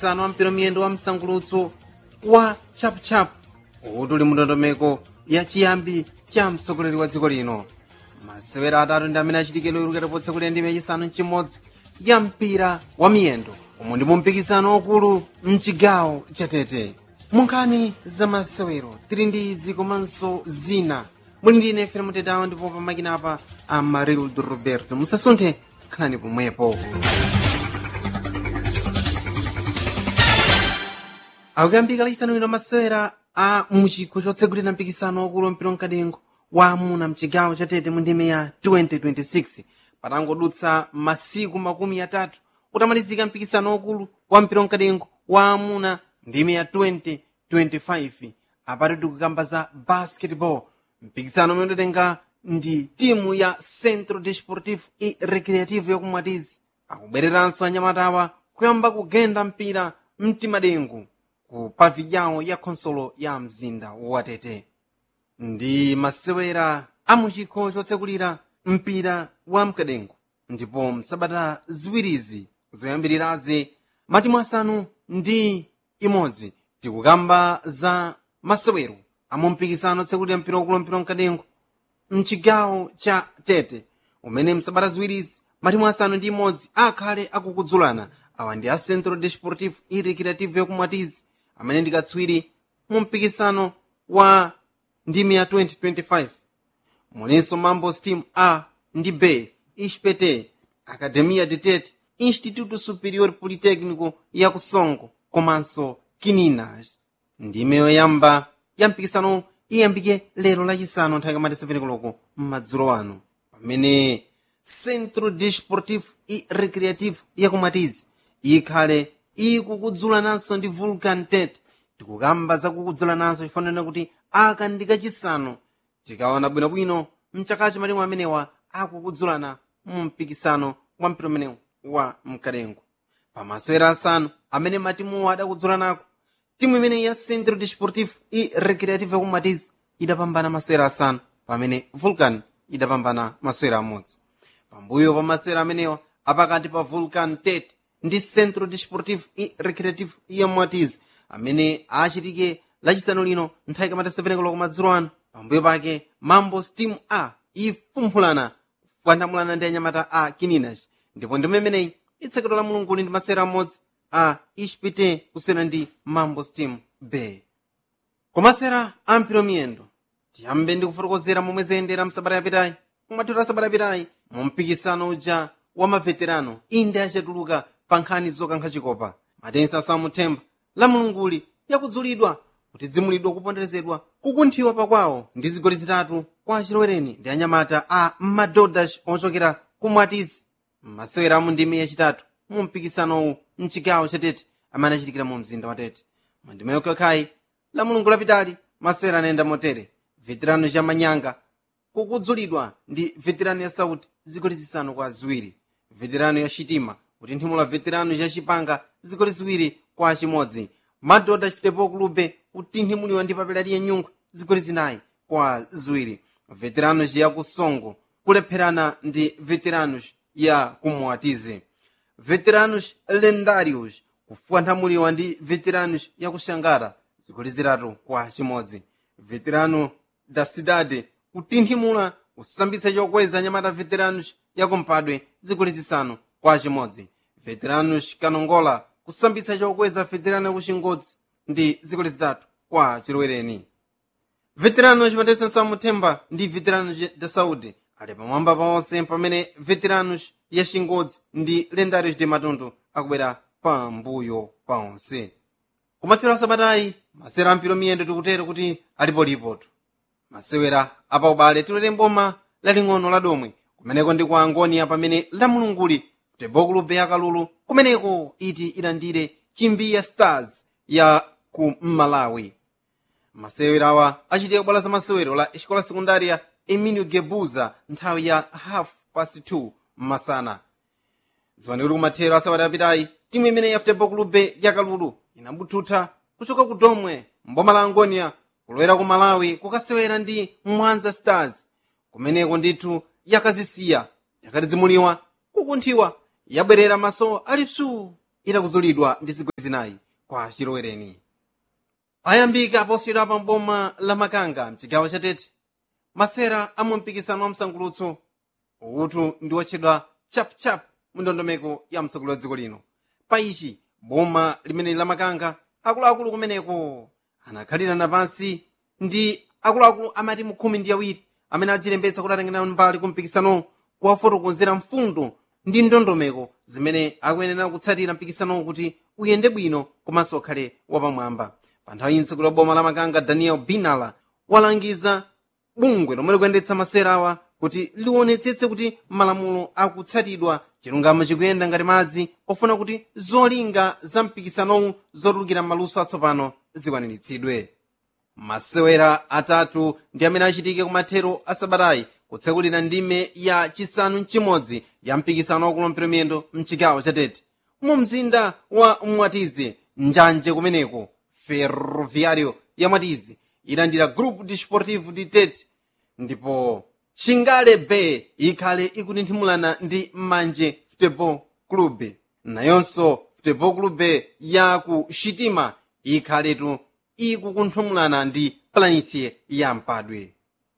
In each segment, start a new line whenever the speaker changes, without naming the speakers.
sano wampira miyendo wa msangulutso wa chapuchapu uti uli mndondomeko ya chiyambi cha mtsogoleri wa dziko lino masewera atatu ndi amene achitikidwe ikutipotsa kuti ndime yachisanu mchimodzi ya mpira wa miyendo omwe ndi mumpikisano wakulu mchigawo chatete munkhani za masewero tili ndi izi komanso zina muli ndi ine fere mutetawo ndipo pamakina apa amarildo roberto musasunthe khalani pomwepo akuyambika lachisanu lino masewera a muchikho chotsegulira mpikisano wakulu wampira mkadengo wa amuna mchigawo chatete mu ndime ya 2026 patangodutsa masiku makumi atatu utamalizika mpikisano wakulu wa mpira mkadengo wa amuna ndime ya 2025 apati tikukamba za basketball mpikisano umene udatenga ndi timu ya centro desportivo e recreativo yakumwatizi akubwereranso anyamatawa kuyamba kugenda mpira mtimadengu ku pavilhão ya khonsolo ya mzinda watete ndi masewera a muchikho chotsekulira mpira wa mkadengo ndipo msabata ziwirizi zoyambirirazi matimu asanu ndi imodzi tikukamba za masewero amu mpikisano otsekulira mpira wakulu mpira mkadengo mchigawo cha tete umene msabata ziwirizi matimu asanu ndi imodzi akhale akukudzulana awa ndi a centro desportivo e recreativo yakumwatizi amene ndi katswiri mu mpikisano wa ndimi ya 2025 mulinso mambo steam a ndi b ispete academia de tete instituto superior politecnico ya kusongo komanso kininas ndime yoyamba ya mpikisano iyambike lero lachisanu nthawi kamati 7 koloko m'madzulo ano pamene centro desportivo e recreativo yakumatizi ikhale ikukudzulananso ndi vulcan tete tikukamba zakukudzulananso chifanana kuti aka ndi kachisanu tikaona bwinobwino mchakachi matimu amenewa akukudzulana mu mpikisano wa mpira umenewu wa mkadengo pamasewera asanu amene matimuwo adakudzulanako timu imene ya centro desportivo e recreativo yakumatizi idapambana masewera asanu pamene vulcan idapambana masewera amodzi pambuyo pa masewera amenewa apakati pa vulcan tete ndi centro desportivo e recreativo yakumatizi amene achitike lachisanu lino nthawi kamata 7 koloko madzulo ano pambuyo pake mambo steam a ifumphulana kufanamulana ndi anyamata a kininas ndipo ndime imeneyi itsekedwa la mulungu ndi masewera amodzi a ispite kusiyana ndi mambo steam bay kumasewera a mpira miyendo tiyambe ndi kufotokozera momwe zayendera msabata yapitayi kumathero a sabata yapitayi mu mpikisano uja wa maveterano inde achatuluka pa nkhani zokankha chikopa matensi asamuthemba la mulunguli yakudzulidwa kuti dzimulidwa kuponderezedwa kukunthiwa pakwawo ndi zigoli zitatu kwa achilowereni ndi anyamata a madodas ochokera kumwatisi masewera amu ndime yachitatu mu mpikisanowu mchigawo chatete amene achitikira mu mzinda wa tete mu ndime yokhakhayi la mulungu lapitali masewera anayenda motere veterano cha manyanga kukudzulidwa ndi veterano ya sauti zigoli zisanu kwa ziwiri veterano ya chitima kutinthimula veterano cha chipanga zigoli ziwiri kwa chimodzi madoda chifitepo kulube kutinthimuliwa ndi papelati ya nyungu zigoli zinayi kwa ziwiri veteranos ya kusongo kulepherana ndi veteranos ya kumwatize veteranos lendários kufuanthamuliwa ndi veteranos ya kuxangara zigoli zitatu kwa chimodzi veterano da cidade kutinthimula kusambitsa chokweza nyamata veteranos ya kumpadwe zigoli zisanu kwa chimodzi veteranos kanongola kusambitsa chokweza veterano ya kuxingodzi ndi zigoli zitatu kwa chilowereni veterano chimatesa samuthemba ndi veterano da saúde ali pamwamba paonse pamene veteranos ya xingodzi ndi lendários de matundu akubwera pambuyo paonse kumathero asabatayi masewera ampiro miyendo tikutero kuti alipolipotu masewera apaubale tilete mboma laling'ono la domwe kumeneko ndi kwa angonia pamene la mulunguli futebol club ya kalulu kumeneko iti ilandire chimbiya stars ya ku malawi masewero awa achitika bwalo la masewero la escola secundária emilio gebuza nthawi ya half past 2 masana dziwani kuti kumathero asabata apitayi timu imene ya futebol club ya kalulu inabuthutha kuchoka ku domwe mboma la angonia kulowera ku malawi kukasewera ndi mwanza stars kumeneko ndithu yakazisiya yakatidzimuliwa kukunthiwa yabwerera maso ali psuu itakuzulidwa ndi zigoli zinayi kwa chilowereni ayambika aposiyidwa pa mboma la makanga mchigawo chatete masera a mumpikisano wa msangulutso utu ndi wotchedwa chapuchapu mu ndondomeko ya mtsogoleri wa dziko lino pa ichi boma limene la makanga akuluakulu kumeneko anakhalirana pansi ndi akuluakulu amati mukhumi ndi awiri amene adzilembetsa kuti atengera mbali ku mpikisano kuwafotokozera mfundo ndi ndondomeko zimene akuyenera kutsatira mpikisanowo kuti uyende bwino komanso ukhale wapamwamba pa nthawi mtsogoleri wa boma la makanga daniel binala walangiza bungwe lomwe likuyendetsa masera awa kuti liwonetsetse kuti malamulo akutsatidwa chilungamo chikuyenda ngati madzi ofuna kuti zolinga za mpikisanowu zotulukira m'maluso atsopano zikwaniritsidwe masewera atatu ndi amene achitike kumathero a sabatayi kutsekulira ndime ya chisanu mchimodzi ya mpikisano wakulumpira miyendo mchigawo chatete mu mzinda wa mwatizi njanje kumeneko ferroviario ya mwatizi ilandira grupo desportivo de tete ndipo shingale bay ikhale ikutinthimulana ndi manje futebol club nayonso futebol club ya ku shitima ikhaletu ikukunthumulana ndi planície ya mpadwe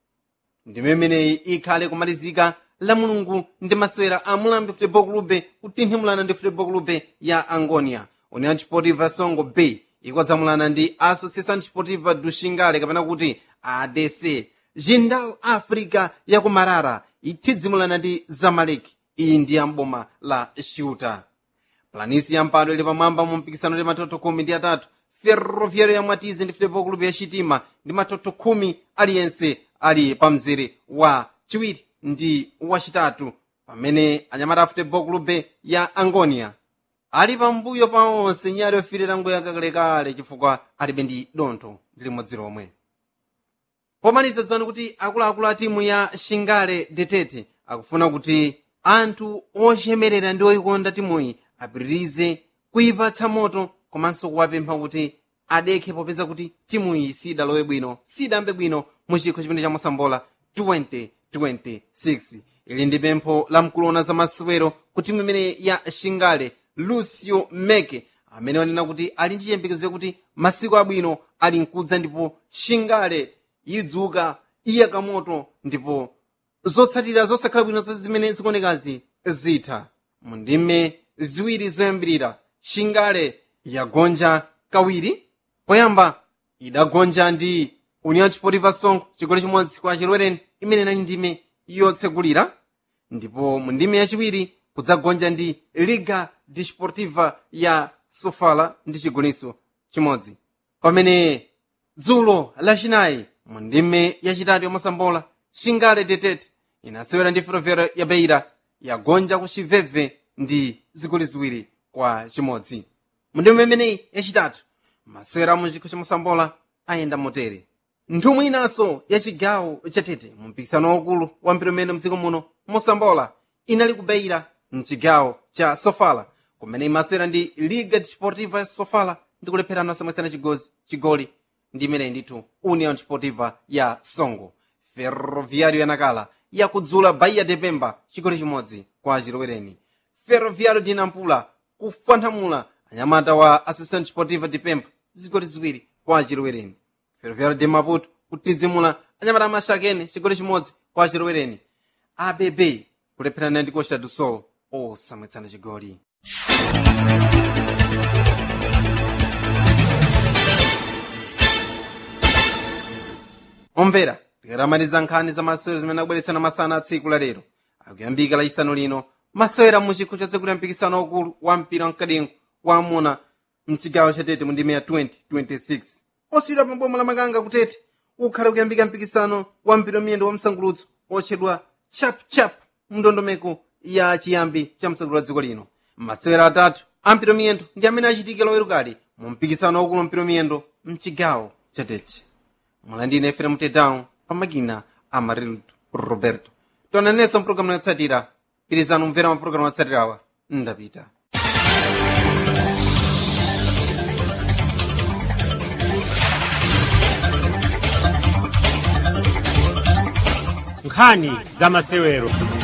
ndimemeneyi ikhale kumalizika la mulungu ndi masewera a mulambi futebol club kutinthimulana ndi futebol club ya angonia união desportiva songo bay ikwadzamulana ndi associação desportiva do xingale kapena kuti adc jindal africa ya ku marara ithidzimulana ndi zamalek iyi ndi yamboma la shuta planisi ya mpado ili pamwamba mu mpikisano ndi matoto khumi ndi atatu ferroviário ya mwatizi ndi futebol club ya chitima ndi matoto khumi aliyense ali pa mzere wa chiwiri ndi wachitatu pamene anyamata a futebol club ya angonia ali pambuyo pa onse nyali ofirira ngoya kakalekale chifukwa alibe ndi dontho ndi limodzi lomwe pomaliza dzani kuti akuluakulu a timu ya shingale detete akufuna kuti anthu ochemerera ndi oyikonda timuyi apitirize kuyipatsa moto komanso kuwapempha kuti adekhe popeza kuti timuyi sidalowe bwino sidambe bwino mu chikho chimene chamosambola 2026 ili ndi pempho la mkulona za masewero ku timu imene ya shingale lucio meke amene wanena kuti ali ndi chiyembekezo yakuti masiku abwino ali mkudza ndipo shingale idzuka iyaka moto ndipo zotsatira zosakhala bwino zimene zikuonekazi zitha mu ndime ziwiri zoyambirira shingale yagonja kawiri poyamba idagonja ndi união desportiva songo chigoli chimodzi kwa chilwereni imene inali ndime yotsegulira ndipo mu ndime yachiwiri kudzagonja ndi liga desportiva ya sofala ndi chigolinso chimodzi pamene dzulo lachinayi mu ndime yachitatu yomasambola shingale detete inasewera ndi ferroviário ya beira yagonja ku chiveve ndi zigoli ziwiri kwa chimodzi mu ndime imeneyi yachitatu masewera mu chikho chamosambola ayenda motere nthumwi inanso ya chigawo chatete mu mpikisano waukulu wa mpira umene mdziko muno mosambola inali kubeira mchigawo cha sofala kumene imasewera ndi liga desportiva ya sofala ndi kulepherana osamwesana chigozi chigoli ndi imeneyi ndithu união desportiva ya songo ferroviário yanakala yakudzula bahia de pemba chigoli chimodzi kwa chilowereni ferroviário de nampula kupanthamula anyamata wa associação desportiva de pemba zigoli ziwiri kwa chilowereni ferroviário de maputo kutidzimula anyamata amashakene chigoli chimodzi kwa chilowereni abb kulepherana ndi costa do sol osamwetsana chigoli omvera tikaramaliza nkhani za masewero zimene akubweretsana masana a tsiku la lero akuyambika lachisanu lino masewera mu chikho chatsegulira mpikisano wakulu wa mpira wamkadengo wa amuna mchigawo chatete mu ndime ya 2026 osiyidwa pa boma la makanga kutete ukhale kuyambika mpikisano wa mpira miyendo wa msangulutso otchedwa chapchap mndondomeko ya chiyambi cha mtsogoleri wa dziko lino masewera atatu a mpira miyendo ndi amene achitikira lowerukali mu mpikisano wakulu wa mpira miyendo mchigawo chatete mulandine efere mtetão pamakina amarildo roberto tonanenso mpulogalamu yotsatira pirizani umvera mapulogalamu yotsatirawa ndapita
nkhani za masewero